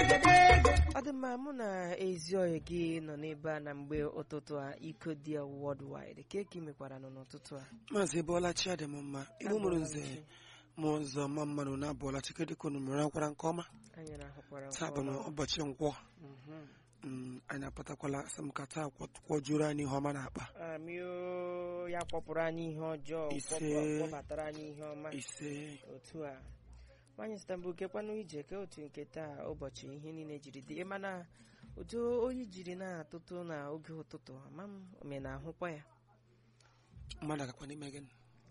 ọ dị mma mụ na ezi oyi gị nọ n'ebe a na mgbe ụtụtụ a iko dị worldwide ka eke mekwara nọ n'ụtụtụ a maazị bọlachi adị m mma igbo mụrụ nze mụọ nzọ ma mmadụ na abụọla chikedik unu mere akwara nke ọma anyị na-ahụkwara nke taa bụ ọma. n'ụbọchị nkwọ Mhm. Mm, anyị apụtakwala asị m ka taa kwọjuru anyị ihe ọma na-akpa amio ya kpọpụrụ anyị ihe ọjọọ Ise. kpọpụ- kpọbatara anyị ihe ọma ise otu a nwaanyị stambul kekwanụ ije ke otu nke taa ụbọchị ihe niile jiri dị mana otu oyi jiri na-atụtụ na oge ụtụtụ ama m ome na-ahụkwa ya mmadụ agakwa n'ime gị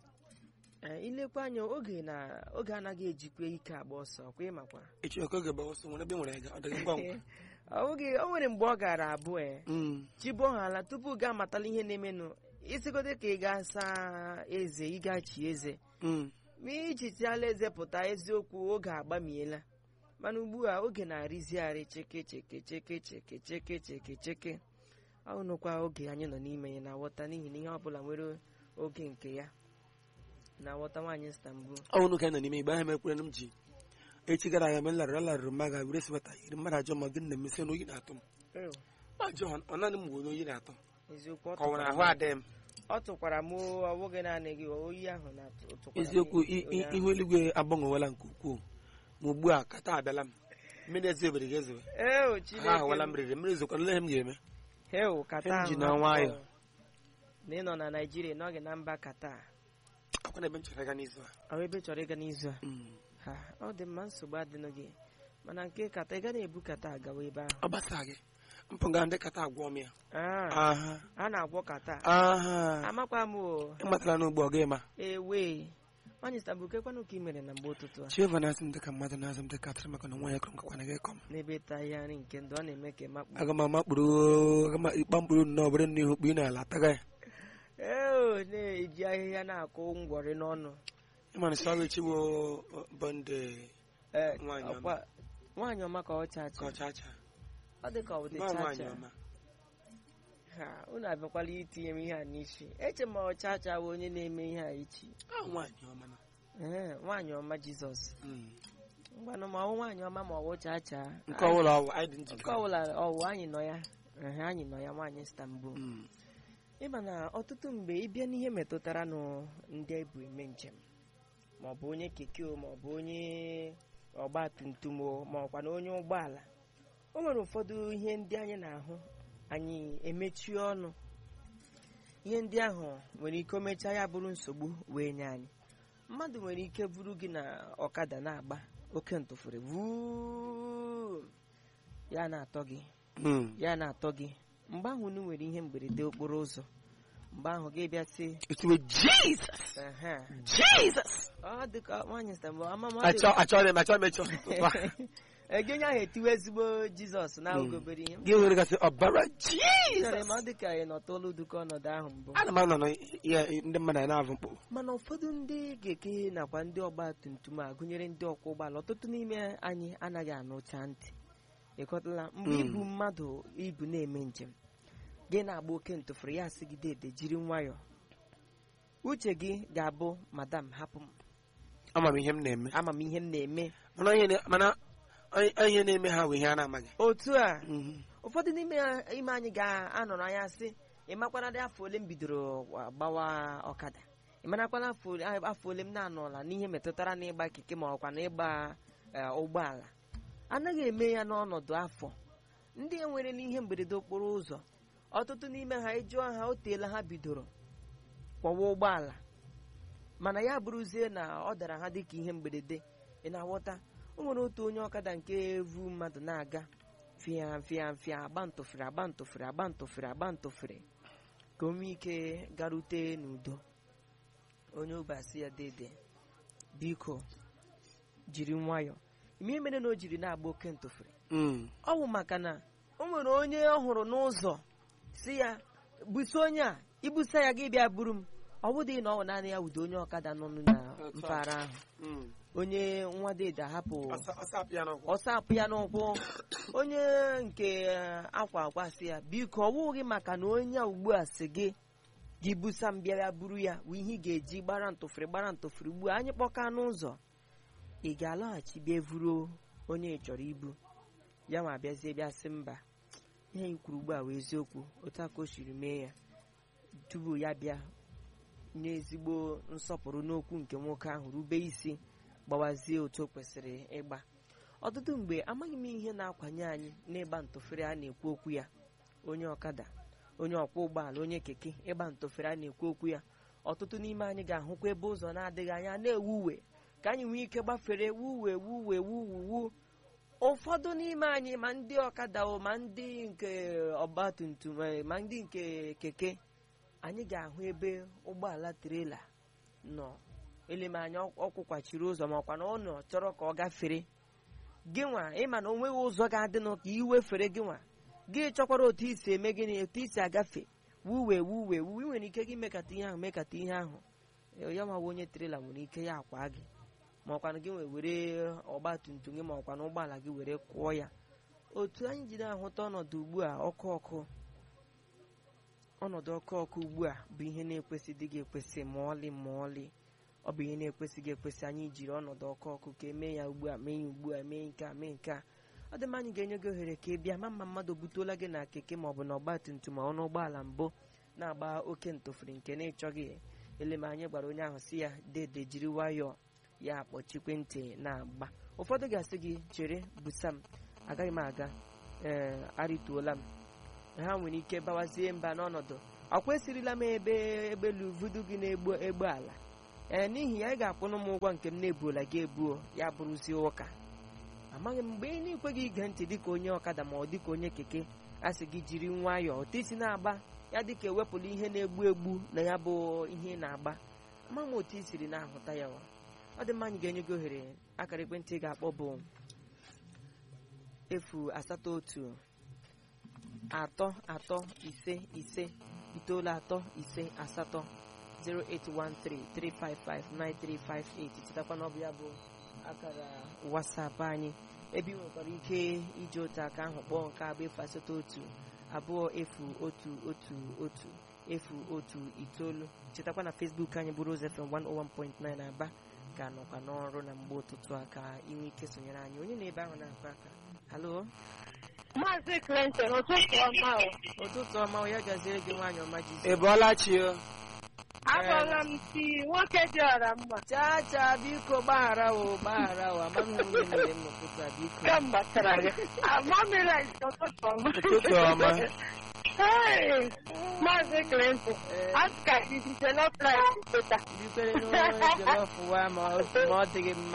Ee, ilekwa anya oge na oge anaghị ejikwa ike agba ọsọ kwa ịmakwa echi ọkụ oge gba ọsọ nwere ebe nwere ga ọ dịghị ngwa ngwa Ọ oge o nwere mgbe ọ gara abụọ e Mm, chibo ha ala tupu gaa amatala ihe na-emenụ isigote ka ị ga-asa eze ị gachi eze mm. ma ijichiala eze pụta eziokwu oge agbamiela mana ugbu a oge na-arịzigharị cheke cheke cheke cheke cheke cheke cheke ọ nụkwa oge anyị nọ n'ime ya na-aghọta n'ihi na ihe ọbụla nwere oge nke ya na-aghọta nwaanyị Istanbul ọ bụrụ ka anyị nọ n'ime igbe ahụ mekwere m ji echi gara aga mgbe m larụrụ alarụrụ mma ga were sibata yiri mmadụ ajọ ma gị na emesi na oyi na-atụ m Ew, ajọ ọ naanị m bụ onye oyi na-atọ eziokwu ọ ka ọ nwere tụkwara ahụ m- adịghị m ọ tụkwara m ọ bụghị naanị gị oyi ahụ na-atụkwara m eziokwu i- onye i- ahụ. ihu eluigwe agbanwewela nke ukwuu ma ugbu a kata abịala m mmiri ezi ebere ga-ezewe Ew, ha Chineke ahụwala m. m riri mmiri zokwana ihe m ga-eme Ew, kata Em ji ahụ na hapụ nwayọ. na ị nọ na Naịjirịa n'oge na mba kata akwa na ebe m chọrọ ịga n'izu a ọ ebe ị chọrọ ịga n'izu a Mm. ha ọ dị mma nsogbu adịnụ gị mana nke kata ị ga na-ebu kata agawa ebe ahụ ọ gbasa gị mpụ ga ndị kata agwọ m ya Ah, aha a na-agwọ kata aha amakwa m o ịmatara n'ugbo ọ ga-ema ewe nwaanyị Istanbul kekwanụ ka ị mere na mgbe ụtụtụ a chieva na-asị m dịka mmadụ na-azụ m dịka atụrụ maka na nwa ya kọrọ nkakwana gị kọm n'ebe ịta ihe nri nke ndụ ọ na-eme ka ịmakpu aga m amakpụrụ aga m ịkpa mkpụrụ nnọọ bụrụ n'ihu kpu ị na-ala taga ya ee na-eji ahịhịa na-akụ ngwọrị n'ọnụ ịmana sọrọ chiwo bọnde Ee, Nwaanyị ọma. ọkwa- nwaanyị ọma ka ọ ka chacha ọ chacha ọ dị ka ọ bụ dị nwa nwaanyị chacha ọma ha unu abịakwala itinye m ihe a n'isi eche m ọ chacha bụ onye na-eme ihe a ichi Ah, nwaanyị ọma na Ee, nwaanyị ọma jizọs Mm. ngwanụ ma ọwụ nwaanyị ọma ma ọwụ chacha nke ọbụla ọwụ anyị dị nke njikere ọbụla ọwụ anyị nọ ya Ehe, anyị nọ ya nwaanyị Istanbul Mm. ịma na ọtụtụ mgbe ịbịa n'ihe metụtara nụ ndị ebu eme njem ma ọ bụ onye keke o ma ọ bụ onye ọgba tum tum o ma ọkwa na onye ụgbọala o nwere ụfọdụ ihe ndị anyị na-ahụ anyị emechie ọnụ ihe ndị ahụ nwere ike o mechaa ya bụrụ nsogbu wee nye anyị mmadụ nwere ike buru gị na ọkada na-agba oke ntụfere vuuu ya na-atọ gị Mm. ya na-atọ gị mgbe ahụ unu nwere ihe mberede okporo ụzọ mgbe ahụ gị bịa sị etiwe jizọs "Ehe, jizọs ọ dị ka nwaanyị Istanbul ama m ọ achọ dị- achọrọ m achọrọ m ịchọ Ege onye ahụ etiwe ezigbo jizọs na Mm. obere ihe gị nwere gasị ọbara chere ma ọ jizọs dị ka ị nọtọla uduka ọnọdụ ahụ mbụ ana m anọ na ya ndị mmadụ anyị na-avụ mkpụ mana ụfọdụ ndị keke nakwa ndị ọgba tum tum a gụnyere ndị ọkwọ ụgbọala ọtụtụ n'ime anyị anaghị anụcha ntị ịkọtala mgbe Mm. ibu mmadụ ibu na-eme njem gị na-agba oke ntụfere ya sị gị dede jiri nwayọọ uche gị ga-abụ madam hapụ m ama m ihe m na-eme ama m ihe m na-eme mana ihe na- mana onye- ihe na-eme ha bụ ihe a na-amaghị otu a Mhm. ụfọdụ n'ime ime anyị ga-anọrọ anya sị ị makwana dị afọ ole m bidoro gbawa ọkada ị marakwana afọ ole- afọ ole m na-anọla n'ihe metụtara n'ịgba keke ma ọkwa na ịgba eh, ụgbọala anaghị eme ya n'ọnọdụ afọ ndị e nwere n'ihe mberede okporo ụzọ ọtụtụ n'ime ha ịjụọ ha o teela ha bidoro kwọwa ụgbọala mana ya bụrụzie na ọ dara ha dịka ihe mberede ị na-aghọta o nwere otu onye ọkada nke vu mmadụ na-aga fịa fịa fịa agba ntụfere agba ntụfere agba ntụfere agba ntụfere ka o nwee ike garute n'udo onye ụbasi ya dede biko jiri nwayọ ime mere na o jiri na-agba oke ntụfere Mm. ọ bụ maka na o nwere onye ọ hụrụ n'ụzọ si ya buso onye a ibusa ya gị bịa buru m ọ bụdị na ọ bụ naanị ya wudo onye ọkada nọ na mpaghara ahụ Mm. onye nwa dede ahapụ Ọsa- ọsa apị ya n'ụkwụ. ọ sapụ ya n'ụkwụ onye nke akwa akwa si ya biko ọ wụghị maka na onye a ugbu a si gị gị busa m bịara buru ya bụ ihe ị ga-eji gbara ntụfere gbara ntụfere ugbu a anyị kpọka n'ụzọ ị ga-alaghachi bịa vuru onye ị chọrọ ibu ya ma bịazie bịa sị mba ihe anyị kwuru ugbu a wee eziokwu otu a ka o siri mee ya tupu ya bịa nye ezigbo nsọpụrụ n'okwu nke nwoke ahụ rube isi gbawazie otu o kwesịrị ịgba ọtụtụ mgbe amaghị m ihe na-akwanye anyị n'ịgba ntụfere a na-ekwu okwu ya onye ọkada onye ọkwọ ụgbọala onye keke ịgba ntụfere a na-ekwu okwu ya ọtụtụ n'ime anyị ga-ahụkwa ebe ụzọ na-adịghị anya na-ewu uwe ka anyị nwee ike gbafere wuwe wuwe wuwu ụfọdụ n'ime anyị ma ndị ọkada o ma ndị nke ọgbatumtum eh, ma ndị nke keke anyị ga-ahụ ebe ụgbọala trela nọ eleme anya ọkwụkwachiri ụzọ ma ọkwa na ọ nọ chọrọ ka ọ gafere gị nwa ịma na o nweghị ụzọ ga-adịnụ ka iwe fere gị nwa gị chọkwara otu isi eme gịnị otu isi agafe wuwe wuwe wuwe ị nwere ike gị mekata ihe ahụ mekata ihe ahụ Eh, ya mawa onye trela nwere ike ya akwa gị ma ọkwanụ gị nwe were ọgba tum tum gị ma ọkwa na ụgbọala gị were kwụọ ya otu anyị ji na-ahụta ọnọdụ ugbu a ọkụ ọkụ ọnọdụ ọkụ ọkụ ugbu a bụ ihe na-ekwesịghị gị ekwesị ma ọlị ma ọlị ọ bụ ihe na-ekwesịghị ekwesị anyị jiri ọnọdụ ọkụ ọkụ ka emee ya ugbu a mee ya ugbu a mee nke a mee nke a ọ dị mma anyị ga-enye gị ohere ka ị bịa ma mma mmadụ butuola gị na keke ma ọ bụ na ọgba tum tum ma ọnụ ụgbọala mbụ na-agba oke ntụfuri nke na-ịchọghị eleme anyị gwara onye ahụ si ya dede jiri nwayọọ ya akpọchikwe ntị na-agba ụfọdụ ga-asị gị chere busa m agaghị m aga ee arịtuola m ha nwere ike bawazie mba n'ọnọdụ ọ kwesịrịla m ebe egbelu vudu gị na-egbu egbe ala ee n'ihi ya ị ga-akwụnụ m ụgwọ nke m na-ebuola gị ebuo ya bụrụzie ụka amaghị m mgbe ị na-ekweghị ige ntị dịka onye ọkada ma ọ dịka onye keke a sị gị jiri nwayọọ otu isi na-agba ya dịka ewepụla ihe na-egbu egbu na ya bụ ihe ị na-agba ama m otu i siri na-ahụta ya wa ọ dị mma anyị ga-enye gị ohere akara ekwentị ị ga-akpọ bụ efu asatọ otu atọ atọ ise ise itoolu atọ ise asatọ 08133559358 chetakwa na ọ bụ ya bụ akara wasapụ anyị ebe ị nwekwara ike iji otu aka ahụ kpọọ nke abụ efu asatọ otu abụọ efu otu otu otu efu otu itoolu chetakwa na Facebook anyị bụ Rose FM 101.9 Aba ga-anọkwa n'ọrụ na mgbe ụtụtụ a ka inwe ike sonyere anyị onye na-ebe ahụ na-akụ aka halo Maazị Clinton, ụtụtụ ọma o. ụtụtụ ọma ya gaziere gị nwaanyị ọma ị jizi bọọla chi o Agwala m si nwoke dị ọra mma chaa chaa biko gbaghara o gbaghara o amaghị m onye mere m n'ụtụtụ a biko kamgbe tara gị. Amamịla ụtụtụ ọma. Ụtụtụ ọma. Hey, Maazị Clinton, Ee. a ka iji jollof rice pụta. bikwere n'jolọf wa ma ọ ma ọ dịghị mma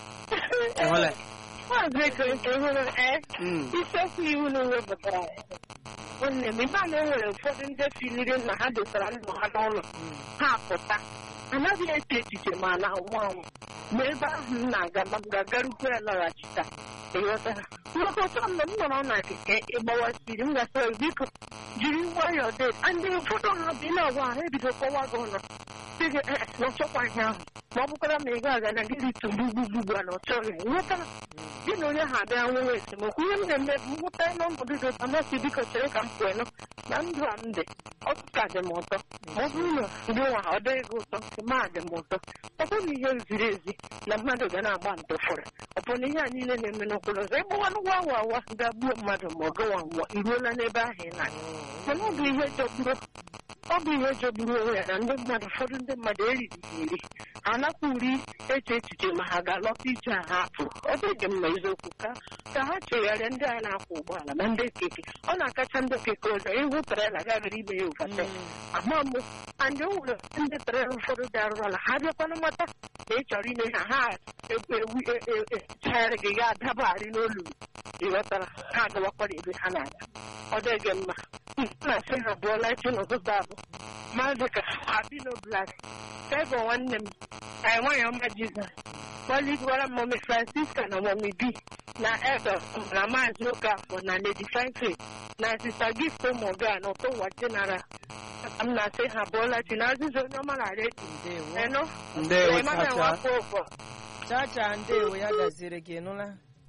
ịhụla Maazị Clinton hụrụ ee Mm. isiokwu iwu na wepụtara nwanne m ebe a na enwere ụfọdụ ndị filiri na ha dosara ndụ ha n'ụlọ Mm. ha pụta anaghị eche echiche ma na anwụ anwụ ma ebe ahụ m na-aga ma m ga-agarukwu ya lọghachita ịghọtara mgbakọta mgbe m nọrọ na keke ịgbawasiri m gasịrị biko jiri nwayọọ dị ndị ụfọdụ ha bi na-agwa ha ebido kọwa gị ụlọ sị gị "Eh, na ọchọkwa ihe ahụ ma ọ bụkwara ma ị ga-aga na gị ritụgbu gbugbu a na ọchọghị ịghọtara gị na onye ha abịa nwere esemokwu ihe m na-eme bụ nweta n'ọnọdụ dị ụtọ masị biko chere ka m pụọ na ndụ a m dị ọkụ ka dị m ụtọ ma ọ bụrụ na gị nwa ọ dịghị gị ụtọ ma dị m ụtọ ọ bụrụ na ihe ziri ezi na mmadụ ga na-agba ntụfụrụ ọ bụ na ihe a niile na-eme n'okporo ụzọ ịgbawanụ nwa awa awa ga-gbuo mmadụ ma ọ gịnwa nwa iruola n'ebe ahụ ị na-aga mana ọ bụ ihe jọgburu ọ bụ ihe jọgburu onwe ya na ndị mmadụ ụfọdụ ndị mmadụ eriri ha eri ha nakwa uri eche echiche ma ha ga-alọta ije a ha pụrụ ọ dịghị mma eziokwu ka ka ha chegharịa ndị a na-akwọ ụgbọala na ndị keke ọ na-akacha ndị keke ụzọ ịhụ trela gagara ime ya ụfata ama mụ andị o nwere ndị trela ụfọdụ dị arụrụala ha bịakwana mata na ị chọrọ ime ha ha ekwu ewu echagharị gị ga adabagharị n'olu ịghọtara ha agawakwara ebe ha na-aga ọ dịghị mma na-asị ha bụọla echi n'ụtụtụ abụ mmadụ ka abino blak fevọ nwanne m anyị nwanyị ọma jizọs gbalịgwara mọmi francisca na mọmi b na edo na maazị okafọ na lady franklin na sista gift ụmụga na ụtọ ụwa general m na-asị ha bụọla chi na azịza onye ọma na redio ndewo eno ndewo Emmanuel chacha Nwafọ ụbọ chacha ndewo ya gaziere gị nụla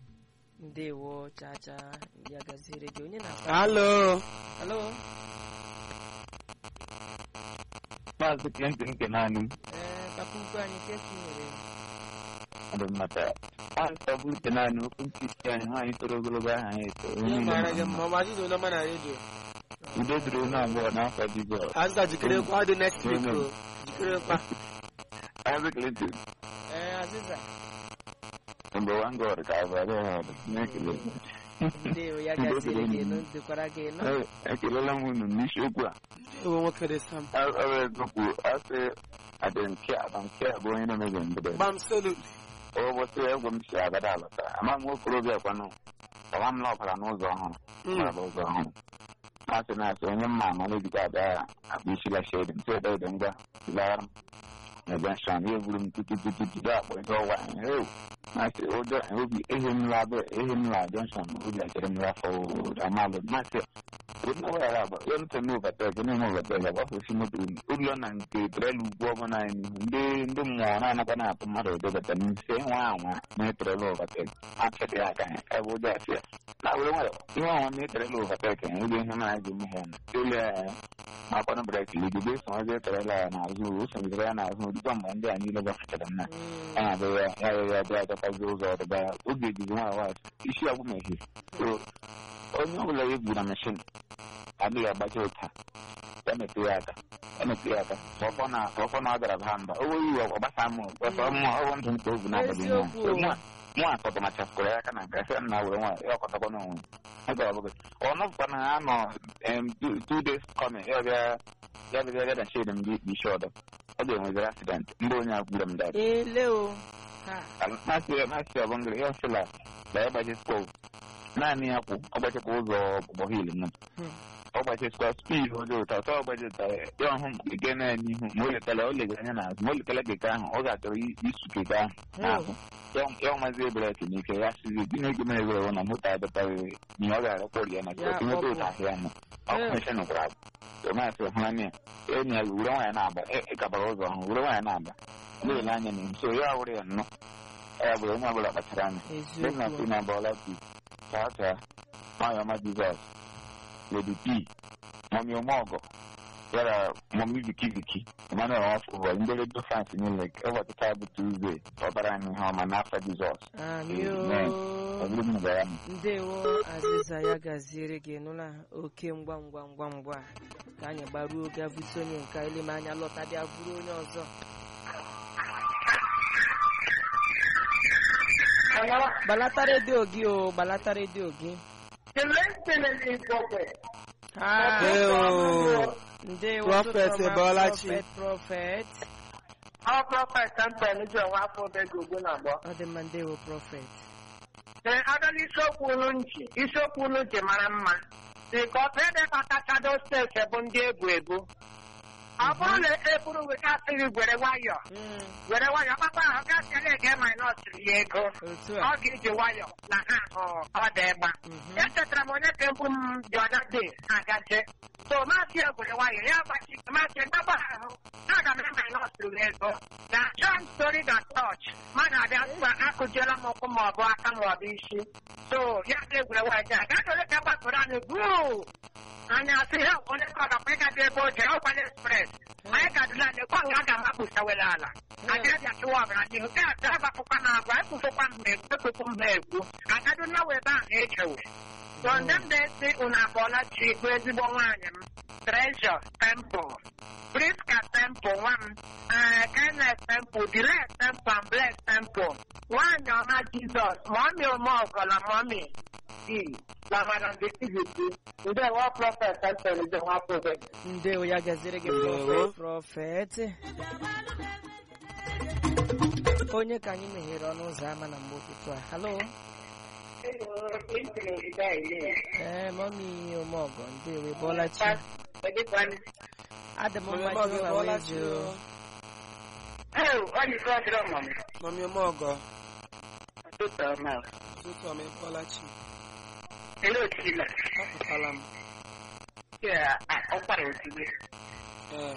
ndewo chacha ya gaziere gị onye na-akpa halo halo Maazị Clinton nke naanị m. ee papa ukwu anyị nke ka ị nwere dị mmata nwaanyị ọbụla naanị okwu nkịtị anyị nwaanyị toro ogologo aha anyị eto ihe mara gị mma ma ajụjụ onye ọma na redio udo dịrị onye abụọ n'afọ jizọs azụta jikere kwa ọ dị next week o jikere kwa Maazị Clinton ee aziza mgbe wan god ka abara ọhụrụ na-ekele ndewo ya gaziri gị nụ dịkwara gị nụ Ee, ekelela m unu n'isiokwu a ewe nwoke dị sam ọrụ ezokwu asị adịnke adịnke bụ onye na-emebe mgbede gbam solu ụbọchị egwu m si agada alọta ama m okorobịa kwanụ ọwa m lọbara n'ụzọ ọhụrụ gbara ụzọ ọhụrụ na-asị na-asị onye mma ama na-ejikwa abịa akpa isi la shedi ntị ede ede ngwa zilara m na junction ya eburu m tutu tutu tutu akpọ ihe ọwa ewu na-asị ụjọ obi ehi m la abịa ehi m la junction obi achere m afọ amalụ na-asị onye ọbụla agba ya ntị m overtake onye m overtake agbafesi moto m ụlọ na nke trela ugwu ọbụla anyị n'ihu ndị ndị mmụọ na-anakwa na-atụ mmadụ ụdọbata n'ise nwa anwa na-etrela overtake achịrị ya aka ya ebe ụjọ asị ya na were nwayọ ihe ọnwa na-etrela overtake ya ebe ihe mara ji eme ha na ele ya makwanụ breki ligide so ọzọ etrela ya n'azụ o sonyere ya n'azụ dịkwa mgbe ndị a niile gbafechara nna ya na-abụ ya ya ya ya bịa adọtazi ụzọ ọdịba ya oge ejizi nwa nwa isi agwụ mehie so onye ọbụla ya ebu na mashin adịghị agbacha ụta ya mepee ya aka ya mepee ya aka ọkpọ na ọkpọ na ọ dara ha mba o nweghị iwe ọgbasa m ọsọ mụ ọrụ ndụ nke obu n'abalị nwa Eziokwu. mụ akọtọ ma chafụkwara ya aka na nke asị na were nwa ya ọkọtakwa n'onwe ya gara ọbụghị ọnụpụta na ha nọ em, two- two days coming ya bịa ya bịa ya na shade m dị isi ọdọ ọ ga-enweziri accident ndị onye a gburu m dad ele o ha masị masị ọbụngịrị ya ọsịla na ya gbachisikwa naanị ya kwụ ọ gbachikwa ụzọ ọgbọ hil m Hmm. ọ gbachisikwa spid ụzọ ụtọ ọtọ ọ gbachita ya ọhụ ege na n'ihu ma o letara o legara anya n'azụ ma o letara keke ahụ ọ ga-achọrọ i- isu keke ahụ n'ahụ Ya- ya ọmazi breki n'ike ya sizi gịnị gị na-ewe ewe na moto adọtaghị ihe ọ ga-arụkwọrị ya na Ya tinweta kpọpụ. ụta ahịa nọ ọkụ Eh. meshin gwara tomasị hụranya enyi ya were nwaanyị na-agba ịkabara ụzọ ọhụ were nwaanyị na-agba na-ele anya n'ihu so ya wụrụ ya nnọọ ya bụ onye ọbụla kpachara anya dị na eziokwu si na bọla pi chaa chaa nwanyị ọma jizọs ledi p mọmi ọmọgọ yara mọmi viki viki emmanuel nwafọ ndị redio fans niile ụbọchị taa bụ tuzdee ọbara anyị ihe ọma n'afọ jizọs amio ọ bụrụ m gwara m ndewo aziza ya gaziere gị nụla oke ngwa ngwa ngwa ngwa ka anyị gbaruo oge avụsi onye nke eleme anya lọta bịa bụrụ onye ọzọ gbalata redio gị o gbalata redio gị Ha, Ewo. ndewo Prophet ụtụtụ ọma, Ebolachi. prophet prophet ọ prọfet mpel ji ọnwa afọ obego ugbu na agbọ ọ dị mma ndewo prophet ee aga n'isiokwu unu nchi isiokwu unu ji mara mma dị ka ọtụ ebe kpatachado steeti bụ ndị ebu ebu ọ bụrụ na eburu wegasịghị gwere nwayọ Mm, were nwayọ kpakpa ahụ gasịrị ege minọs ya ego otu ọ a ga-eji nwayọ na ha hụ ọ dị ịgba Mhm. echetara m onye ka mbụ m dị ọda dị agaje so maasị ya gwere nwayọ ya gbachi maasị gbagba ahụ aga m eme minọs ya ego na John story na church mmadụ abịa mkpa akụjiela m ụkwụ ma ọ bụ aka ma ọ bụ isi so ya ga-egwere nwayọ ja gaji ole ka gbapụrụ anyị buu anya asị ha onye ka ọ gakwa ịgaji ebe o jere ọkwa n'express anyị gadụla lekwa nga aga m akpụsawela ala adịrịbịa chụwa ọbara n'ihu nke a taa gbapụkwa na agwa ekwufokwa m ekwu ekwukwu m ekwu agadu na ebe ahụ echewe so ndị m na-esi unu abụọla chi bụ ezigbo nwaanyị m Treasure Temple Priska Temple nwa m ee Kenneth Temple Dile Temple and Bless Temple nwaanyị ọma Jizọs mọmi omeọgọla mọmi di lamara ndị tiviti ndị nwa prọfet Temple ndị nwa prọfet ndewo ya gaziere gị Ndewo. prophet prophet onye ka anyị meghere ọnụ ụzọ ama na mgbe ụtụtụ a halo ee mọmi omeọgọ ndewo ịbọọlachi adị m mma Mami ọmọgọ Jehova Ebolachi wee o. jụụ. Mami ọmọgọ Ụtụtụ ọma. ụtụtụ ọma Ebolachi Olee otu ị nọ? apụtala m Ka ọkwara ozugbo. ee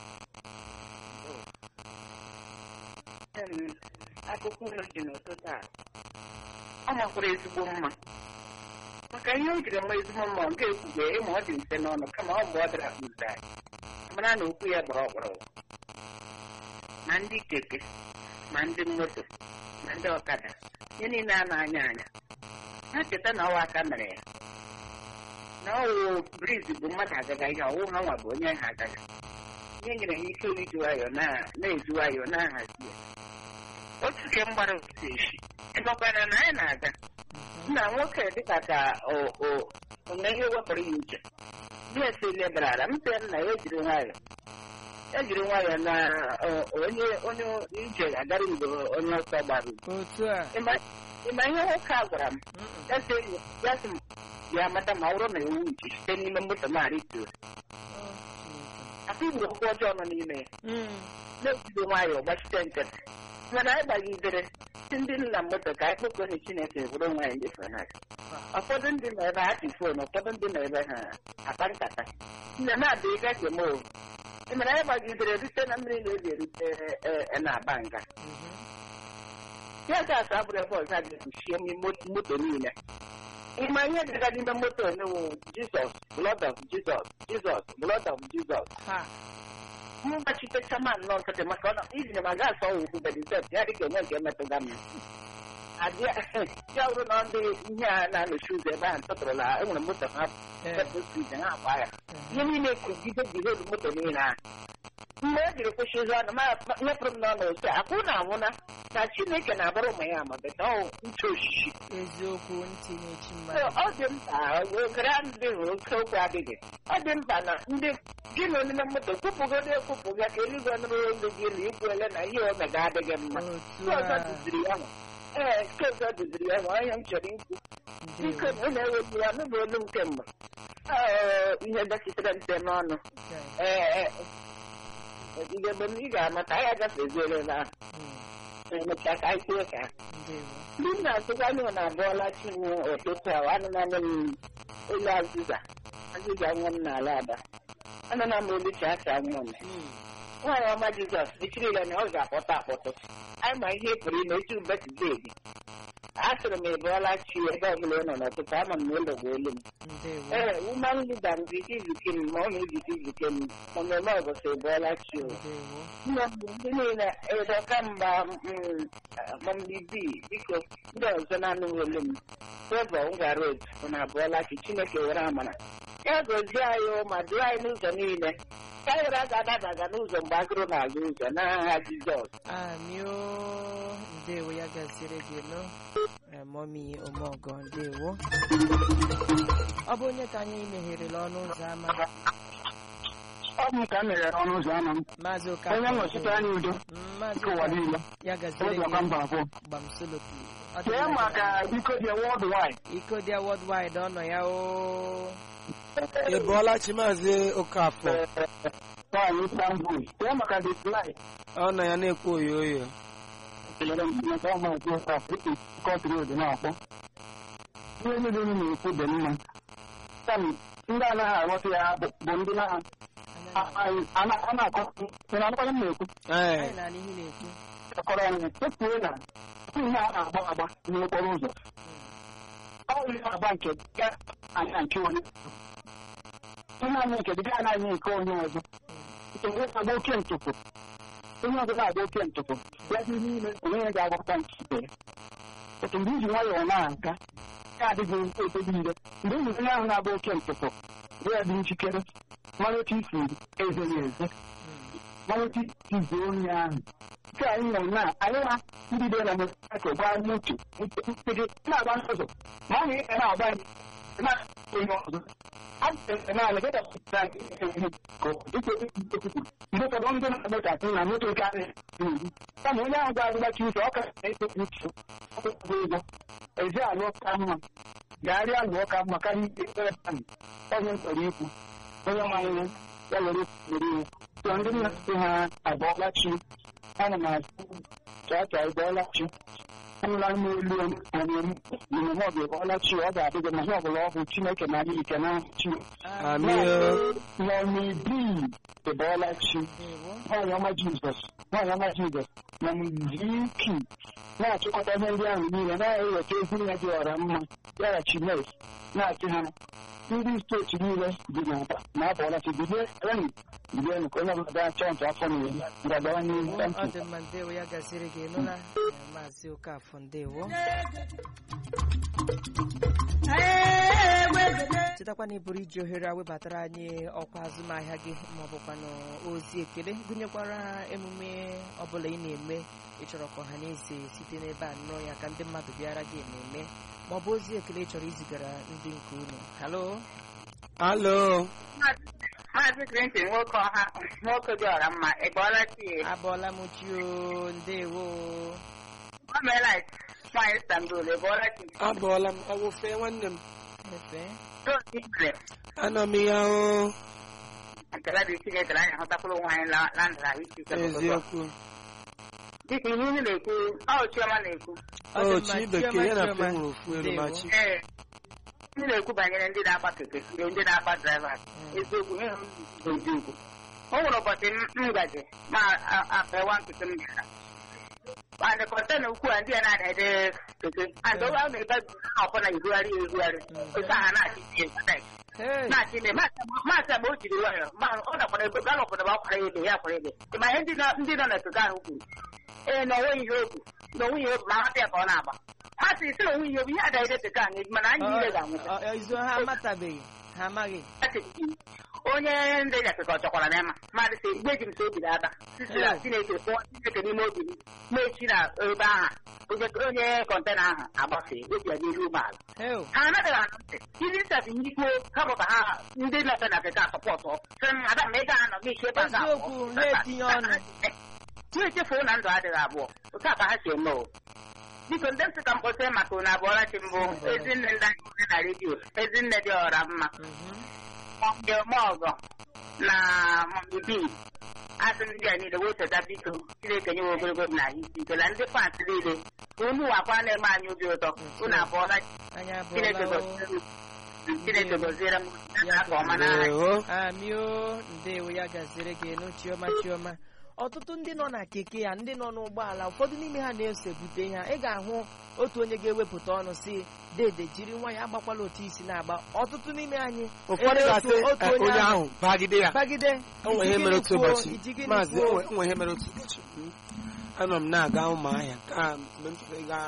Em, Akụkọ unu ji n'ụtụtụ a. Ọ makwara ezigbo mma. Maka ihe o jiri mma ezigbo mma ọ ga-ekwugbe ịma ọ dị mfe n'ọnụ kama ọ mgbe ọ dara kpụzi anyị. Mara na okwu ya gbara ọkpọrọ. Ma ndị keke, ma ndị moto, ma ndị ọkada ihe niile a na-anya anya ha cheta na ọwa aka mere ya na ọwụ briz bụ mmadụ agaga ihe ọwụ ha nwa bụ onye ha agaga ihe nyere ha ike iji nwayọọ na- na-eji nwayọọ na-ahazi ya otu ke mgbara otu echi ịnọkwara na anyị na-aga nna nwoke dịka ka o- o- o na ihe wepụrụ ya uche ndị esi lebara ala m sị nna ya ejiri nwayọọ ejiri nwayọọ na o- onye onye ije agara mgbe onye ọsọ gbara ugwu otu a Ịma- ịma ihe nwoke a gwara m Mm-mm. ya sị ya sị m ya mata ma ọ bụrụ na ewu uche site n'ime moto narị itoolu Oh, Chineke. afọ igbo okwu ọjọọ nọ n'ime ya Mm. na-ejide nwayọọ gbachite nkịtị mana anyị gbagidere si ndị nna moto ka anyị kpokọrọ chineke bụrụ nwaanyị ndị fanat ụfọdụ ndị nọ ebe ha ji fon ụfọdụ ndị nọ ebe ha akpa nkata nne na-adị ịga jem o ịmara anyị gbagidere rute na mmiri na-eji erute e- e- na-aba nga Mhm. ya ga-asa abụrụ ebe ọzọ a ga-ekpuchie mo- moto niile ịma ihe dịga n'ime moto n'wu jizọs blood of jizọs jizọs blood of jizọs Ha. mgbachite chairman nọ nkịtị maka ọ iji ma gaa asọ ugwu bedizet ya dịka onwe nke metụga m adịa ya bụrụ na ndị ihe a na-anọchi ụzọ ebe ahụ tụtụrụla enwere moto ha Eh, pepụ street ha agba ya eh. ihe niile kụgide bihedu moto niile ahụ mgbe e jiri kwụsị ụzọ ọnụ nyepụrụ m n'ọnụ ose akwụ na anwụna na chineke na-abụrụ ụmụ ya ma beta ọ uche oshishi eziokwu ntị na-echi So, mmadụ ọ dị mkpa ogere ndị hụrụ oke okwu adịghị ọ dị mkpa na ndị gị na onime moto kwupụgodo ekwupụga ka eluigwe nụrụ olu gị na ikwuele na ihe omega adịghị mma otu nke ọzọ a duziri ya nwa ee nke ọzọ duziri ya nwa onye m chọrọ ikwu biko ndewo. na ụlọ ewepụ ya n'ụlọ olu nke mgbe Ee, ihe dọkịtara nte n'ọnụ Okay. ee ihe mgbe m ị ga-amata anyị agafeziere na Mm, emechaa ka anyị kwuo ka ndewo. ndị m na-atụkwanye na abụọla chinwe ụtụtụ a anụnanụ m olu azịza azịza nwa m n'ala ada anụna m olu chacha nwa m Mm, nwaanyị ọma jizọs echirila na ọ ga-akpọta akpọtụ anyị ma ihe ị pụrụ ime etu betide gị a sịrị m ịbụọla chi ebe ọbụla ị nọ n'ụtụtụ ama m na ụlọ bụ olu m ndewo. ee woman leader m dị izuke m ma ọ na-ejide izuke m mmemme ọgọsị ịbụọla chi o ndewo. nne m bụ ndị niile edoka mgba mambibi biko ndị ọzọ na-anụghị olu m fevọ ngwa road bụ na abụọla chi chineke were amara ya gozie anyị o, ma duo anyị n'ụzọ niile ka anyị were aga adabaga n'ụzọ mgbe agụrụ na-aga ụzọ n'aha jizọs amio ndewo ya gaziere gị nọ Eh, mọmi omeọgọ ndewo ọ bụ onye ka anyị megherela ọnụ ụzọ ámá ọ bụ ka m meghere ọnụ ụzọ ámá m maazị onye Okafor nnọchite anya udo Mm, maazị nke ụwa Okafor, niile ya gaziere ụzọ ka gị mba abụọ gbamsolopi Ọ dị kee mma maka biko dị wọd wide iko dị worldwide ọ nọ ya o ị bụọla chi maazị okafọ nwaanyị istanbul kee maka the fly ọ nọ ya na-ekwu oyo oyo kelere m maka ọma nke ụka kọtri odo na-akpọ ihe niile unu na-ekwu dị mma kam ndị anaghị aghọta ya bụ bụ ndị na a na-akọ ị na-anụkwanye m na-ekwu ee anyị na-anụ ihe na-ekwu kọrọ anyị chefuo na ihe a na-agba agba n'okporo ụzọ ọ bụ ihe agba nke ga anya nke onye ihe anya nke ga anaghị nke onye ọzọ nke onye na-agba oke ntụpụ onye ọzọ na-agba oke ntụpụ ya dị n'ime onye ga-agbata nke ibe ya otu mgbe iji nwayọọ na-aga ya adịghị ebe niile mgbe ị hụrụ onye ahụ na-agba oke ntụpụ ya dị njikere mara otu isi eze ya eze mara otu isi zie onye ahụ nke anyị nọ na anyị na ndị dị na mekọ gwa anyị otu gị na-agba n'ụzọ ma ọ na-eke na-agba anyị na onye ọzọ naanị gị dapụtara ihe ka dịka ekwupụ mgbe ụfọdụ ndị na-agbachasị na moto karị n'ihu kama onye ahụ ga-agbachi ụzọ ọ ka na-ekpe uche ọkụkụ ụgwọ ezi alụ ka mma gagharịa alụọ ka mma karịa ikpe ekpere ahụ onye mkpọrọ ikwu onye manyere ya were were iwu tụọ ndị nna sị ha abụọla chi ana m asụ chaa chaa ịbọọla chi anụla m olu omume ọ ga-ebọọla chi ọ ga-adị gị na ihe ọbụla ọ bụ chineke na anyị ike na chi amio nọmibi ịbọọla chi ndewo nwaanyị ọma jizọs nwaanyị ọma jizọs na mziki na-achịkọta ihe ndị ahụ niile na-eweta ezi ya dị ọra mma yara chines na-achị ha ndị steeti niile dị n'aba na abọọla chi bilie reni Mgbe ka onye ọbụla bịa chọọ nke afọ na eri ngagawa n'ihu ọ thank you. dị mma ndewo ya gasịrị gị nụla maazị okafọ ndewo chetakwa na ị bụrụ iji ohere a webatara anyị ọkwa azụmahịa gị ma ọ bụkwanụ ozi ekele gụnyekwara emume ọbụla ị na-eme ịchọrọ ka ọha na eze site n'ebe a nụọ ya ka ndị mmadụ bịara gị ememe ma ọ bụ ozi ekele ị chọrọ izigara ndị nke unu halo alo Maazị Clinton nwoke ọha nwoke dị ọra mma ị bọọla chi abọọla m chio ndewo Gọọmenti nwaanyị Istanbul ị bọọla chi abụọla m ọwụfe nwanne m efe Tozi Igwe anọ m ya o nkela dị Chineke anyị ahụtakwuru onwe anyị la- na ndụ ahụ isi ike n'ụtụtụ a. eziokwu dịka ihe unu na-ekwu ọ Chioma na-ekwu Ọ dị o mma, chi bekee ya na Chioma, fe nwere ofu elu Ndewo. ma chi ee ndị na-ekwu banyere ndị na-agba keke ndị na-agba drivers eziokwu ihe m bụ eziokwu o nwere ụbọchị m m gaji ma afewa nkịtị m bịara and kọntena ukwu a ndị a na-ada keke and oge ahụ na-ebe ọbụla ebugharị ya ebugharị otu aha na-achị isi ekwadai Hey, na-achị ime maasị agba o jiri nwayọ ma ọ dakwara ebe galọpụta ma ọ kwara ebe ya kwara ebe ma ihe ndị nọ- ndị nọ na keke ahụ kwuru ee na onwe ihe okwu na onwe ihe okwu ma hapụ ya ka ọ na-agba ha sị sị na onwe ihe okwu ihe adaghị keke anyị mana anyị niile ga-anwụta ọ- ọ- izu ha amatabeghị ha amaghị onye ndị nyakeka ọ chọkwara n'ịma mmadụ sị igbe ji m so obi aka sisi na chineke kpụọ chineke n'ime obi m mechi na ebe ahụ onye onye kọntena ahụ agbafee obi ya n'elu ụgbọala Heo, ha anaghị anụ ntị ndị nsabi ndị kwuo ha bụ ka ha ndị na-efe na keke asọpọtụ sị m ada ma ị ga-anọ gị iche ebe a ga-abụ." Eziokwu, ha etinye ọnụ. ha echefuo na ndụ adịghị abụọ otu a ka ha si eme o biko ndị nsị ka mkpọsị maka unu abụọla chi mbụ ezinne ndị anyị nwere na redio ezinne dị ọra mma mhm. mọmgbe ọgọ na mọmgbe bi asị ndị a niile wee cheta biko chineke nyewe ogologo na ahụ isi ike na ndị fans niile unu wakwa na-eme anyị obi ụtọ unu abụọla Anyị chineke abụọla o. gọziere m chineke gọziere m ya ka ọma n'aha Ndewo. amio ndewo ya gaziri gị nụ chioma chioma ọtụtụ ndị nọ na keke ya ndị nọ n'ụgbọala ụfọdụ n'ime ha na-eso ebute ha ị ga-ahụ otu onye ga-ewepụta ọnụ si dede jiri nwa ya agbakwala otu isi na-agba ọtụtụ n'ime anyị ụfọdụ ele ga-asị otu- otu "Eh, onye ahụ bagide ya bagide o nwere ihe iji mere gịnị otu kwuo? ụbọchị Iji gịnị maazị kwuo? o nwere ihe mere otu ụbọchị Mm. anọ m na-aga ụmụahịa ka mgbe m chọrọ ịga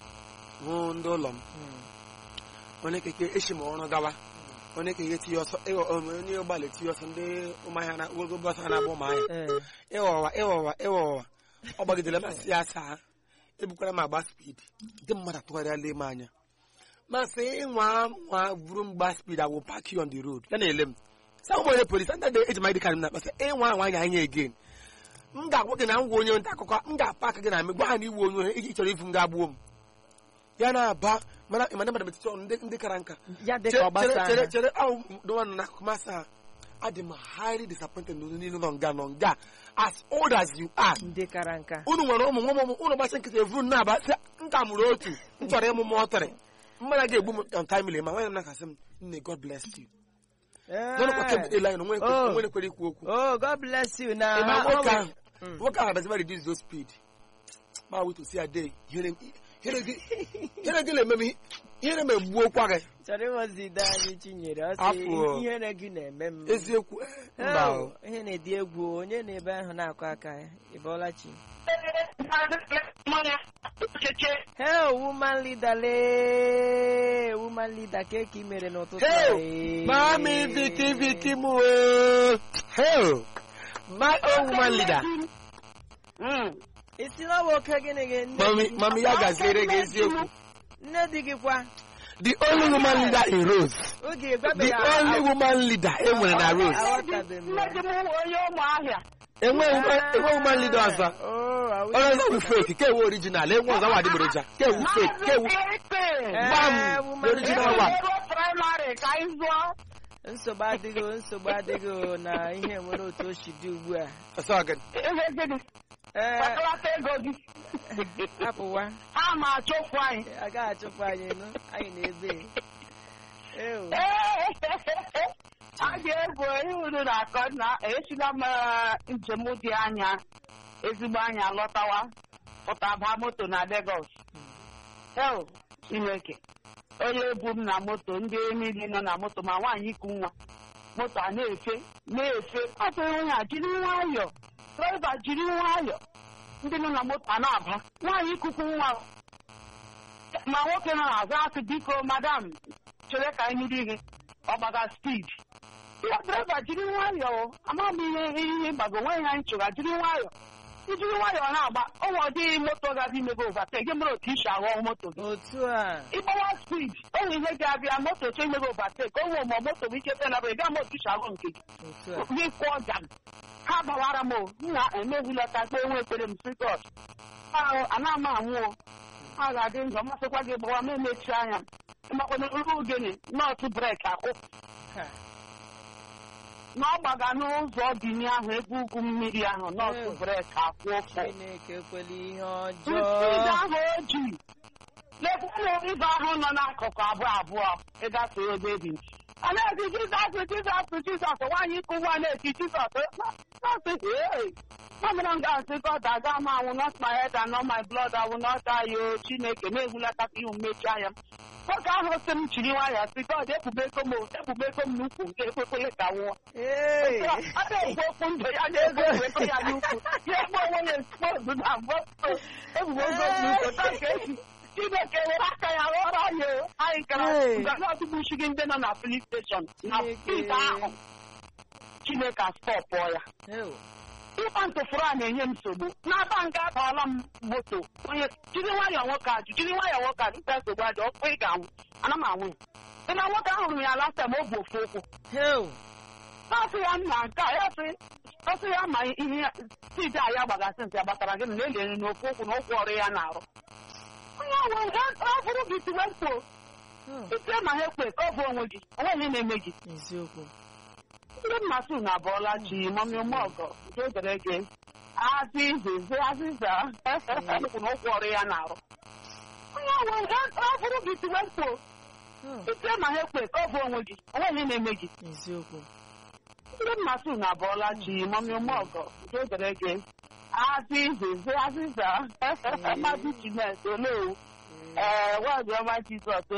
hụ ndị ụlọ m Hmm. onye keke echi m ọrụ gawa onye keke tinye ọsọ ịghọ onye ụgbọala etinye ọsọ ndị ụmụahịa na ogologo bọsọ a na-agba ụmụahịa Eh, ịghọwa ịghọwa ịghọwa ọ gbagidere masị ya asaa ebukwara m agba spidi ndị mmadụ atụgharịala m anya masị ịnwa nwa buru mgba spidi awụ paki on the road ya na-ele m sa ụmụ onye polisi ndị dị eji maịdị karị m na-akpasị ịnwa anwa anya anya again m ga-agwa gị na m gwa onye nta akụkọ m ga-apaka gị na amị gwa ha na iwu onye ohe iji chọrọ ifu m ga-agbuo m ya na-aba mana mana mmadụ metụta ọnụ ndị ndị kara nka ya dị ka ọ chere gbasa chere ha. chere ahụ dụwanụ n'akụkụ masị ha adị m highly disappointed na unu niile nọ nga nọ nga as old as you are ndị kara nka unu nwere ụmụ nwa ụmụ unu gbachi nkịta evuru na-aba sị nka mụrụ otu m chọrọ ịmụ m ọtịrị mmanya ga-egbu m on timely ma nwanyị m na-akasị m nne god bless you n'ọnụkwa kemgbe ele anyị na Oh. onwe ekwere ikwu okwu oh god bless you na Ị ma ha- nwoke ha- ahụ nwoke ahụ abaziba reduce those speed ma wee to see a day ihere ihere gị ihere gị na-eme m ihe- ihere m egbuo okwa gị chọrọ ịghọzide anyị chinyere ọ sị Afọ. ihere gị na-eme m eziokwu eh, mba o. Ew, ihe na-edi egwu onye na-ebe ahụ na-akụ aka ya ịbọọla chi Hey, woman leader lee woman leader ka eke mere n'ụtụtụ a, Hey, ee. Mami Viki Viki mu o. Hey, my own woman leader. isi na ọ bụ oke gịnị gị nne Mami, di- mami ya gaziere gị eziokwu. nne di gị kwa The only woman leader in Rose. oge The gwabeghị only woman leader e nwere na Rose. aghọtabeghị m nne di m wụ onye ụmụahịa Enweghị enweghị woman leader ọzọ. Oh, ahụ- Ọrụ ọzọ wụ fake, ke ewu original, enwe ọzọ wa adịgboroja. Ke ewu fake, ke ewu Eh, gbam, woman the original leader. one. ego praịmarị ka anyị zụọ nsogbu adịghị o, nsogbu adịghị o, na ihe nwere otu o si dị ugbu a Ọsọ gị. ihe gịnị ee kpatara ego gị hapụwa ha ma achụpụ anyị agaghị achụpụ anyị nụ anyị na-ebe Ew. a ga-egwu ihe unu na-akọ na esila m eh, njem dị anya ezigbo anya lọtawa pụta baa moto na Lagos eo Chineke onye bu m na moto ndị niile nọ na moto ma nwaanyị iku nwa moto a na-efe na-efe atụghị onye a jiri nwayọọ draiva jiri nwayọọ ndị nọ na moto a na-aba nwaanyị ikuku nwa ma nwoke nọ n'azụ asị biko madam chere ka anyị nụrụ ihe ọgbaga spid ya draiva jiri nwayọọ ama m ihe ihe gbago nwe ya anyị chụga jiri nwayọọ ijiri nwayọọ na-agba onwe ọ dịghị moto ga-abịa imebe overtake gị mere otu isi aghọ moto gị otu a ịgbawa spid onwe ihe ga-abịa moto chọ imebe overtake onwe ma moto bụ ike penabụ gaa ma otu isi aghọ nke gị otu a gị kwụọ jam ha gbawara m o nna emeghulata kpe enwe ekpere m si god ahụ ana ama anwụ o ha ga-adị njọ masịkwa gị gbawa ma emechi anya makwana nru ogene nọọtụ brek akwụ Ha. na ọ gbaga n'ụzọ bini ahụ ebe ugwu mmiri ahụ nọọtụ Mm. brek akwụ ụfụ chineke ekwela ihe Ide ọjọọ ahụ o ji lekwanụ ibe ahụ nọ n'akụkụ abụọ abụọ ịgafe ebe ebi a na-eti jizọs jizọs jizọs nwaanyị ikwu nwa na-eti jizọs na-asị ee mamịra m ga-asị God aga m anwụ not my head and not my blood I will not die o Chineke na-ehulata ka ihu mmechi anya m nwoke ahụ sị m chiri nwayọọ sị God ekpubeko m ekpubeko m n'ukwu nke ekwekwele ka nwụọ Ee. a na-ekwu okwu ndụ ya na-ego ego ya n'ukwu ya egbe onwe ya expose na mbọ ebubo ogo n'ukwu taa ka esi Chineke were aka ya rụọrọ anyị o. anyị gara Hey. ganọdụgbuchigi ndị nọ na filin steshọn na Chineke. pit ahụ Chineke astọpụọ ya Ew. ịkpa ntụfụrụ a na-enye m nsogbu n'aba nga abaala m moto onye jiri nwayọọ nwoke ajụ jiri nwayọọ nwoke ajụ nta nsogbu ajụ ọkụ ị ga-anwụ ana m anwụ ya dị na nwoke ahụrụ m ya last time o bu ofu ụkwụ Ew. na-asị ya nna nke a ya sị ọ sị ya ma ihe tiji a ya gbagasị ntị ya gbatara gị na elere n'ofu ụkwụ na ụkwụ ọrụ ya na-arụ onye ahụ ọ bụrụ gị tiwe mkpo Oh, itie ma ha ekwe ka ọ bụ onwe gị onwe ihe na-eme gị eziokwu ndị mmasị unu abụọla chi mami ụmụọgọ nke dere gị azịza azịza ụkwụ na ụkwụ ọrụ ya na-arụ onye ahụ ọ bụrụ gị tiwe mkpo Oh, itie ma ha ekwe ka ọ bụ onwe gị onwe ihe na-eme gị eziokwu ndị mmasị unu abụọla chi mami ụmụọgọ nke dere gị azịza azịza mmadụ chimes olewu ee nwaanyị ọma jizọs